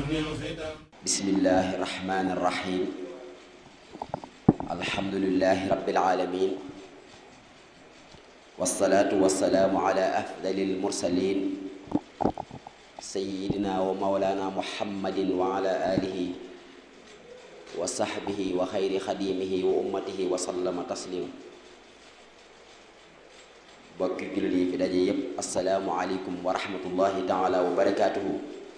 bismillahi irrahmani irrahim alhamdulilahi rabbil alamin wasalaatu wasalaamu ala afdali almursalin sayidina wa maulana muhammadin wa ala alihi wa sahbihi wa xayri xadimihi wa ummatihi wa sallama taslima bokki jullit yi fi daje yépp asalaamu aleykum wa rahmatullahi taala wa barakatuhu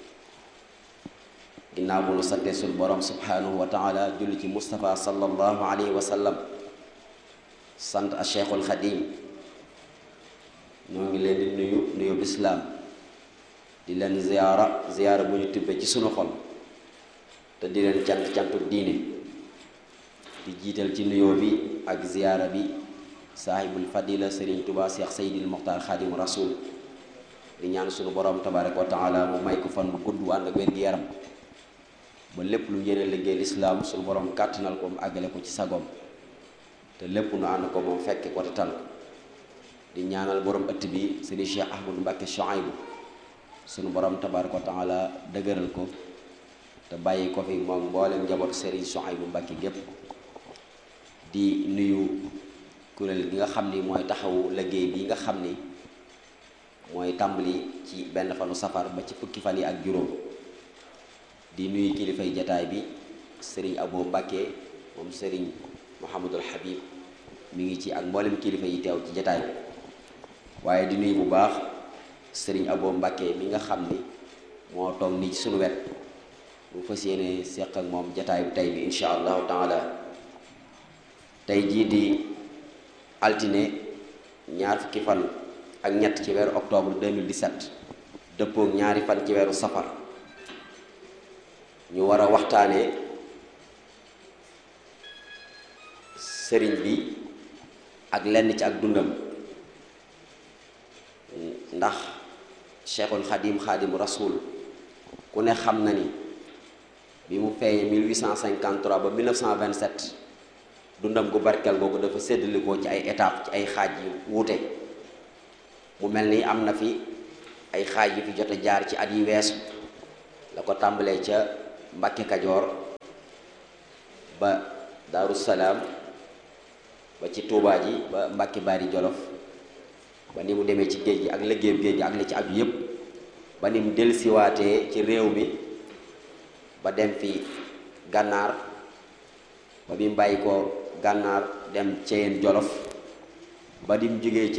ginnaaw bu nu sante sul borom subhanahu wa taala julli ci Moustapha sallallahu alayhi wa sallam sant a cheikhul xadim ñoo ngi leen di nuyu nuyu lislaam di leen ziyaara ziyaara bu ñu tibbee ci sunu xol te di leen cant cantu diine di jiital ci nuyoo bi ak ziyaara bi saahibul fadila sëriñ tubaa seex seydil muxtaar xaadimu rasul di ñaan sunu borom tabaraka wa taala mu may ko fan bu gudd ànd ak wér-gi-yaram ba lépp lu yéene liggéey lislaam sunu borom kàttanal ko mu àggale ko ci sagoom te lépp nu ànd ko moom fekke ko te tal ko di ñaanal borom ëtt bi sëriñ cheikh ahmadou mbàkke Chouaïbou sunu borom tabaraka wa taala dëgëral ko te bàyyi ko fi moom mboolem njaboot sëriñ Chouaïbou mbàkke gépp di nuyu kuréel gi nga xam ni mooy taxawu liggéey bi nga xam ni mooy tàmbali ci benn fanu safar ba ci fukki fan yi ak juróom di nuyu kilifay jataay bi sëriñ Abo Mbàkke moom sëriñ Mouhamadul Habib mi ngi ci ak mboolem kilifa yi teew ci jataay bi waaye di nuyu bu baax sëriñ Abo Mbàkke mi nga xam ni moo toog nii ci sunu wet bu fas yéene seq ak moom jataay bi tey bi insha allahu taala tey jii di altine ñaar fukki fan ak ñett ci weeru octobre 2017 dëppook ñaari fan ci weeru safar ñu war a waxtaanee sëriñ bi ak lenn ci ak dundam ndax cheikhul xadim xadim rasul ku ne xam na ni bi mu feeñee 1853 ba 1927 dundam gu barkeel googu dafa séddalikoo ci ay étape ci ay xaaj yu wuute mu mel ni am na fi ay xaaj yu fi jot a jaar ci at yi weesu la ko tàmbalee ca Mbàkke Kajoor ba Daaru Salaam ba ci Tuubaa ji ba Mbàkke Bari Jolof ba ni mu demee ci géej gi ak liggéeyu géej gi ak li ci aju yépp ba ni mu dellusiwaatee ci réew mi ba dem fi gànnaar ba bi mu bàyyi ko gànnaar dem Ceyeen Jolof ba di mu jógee ci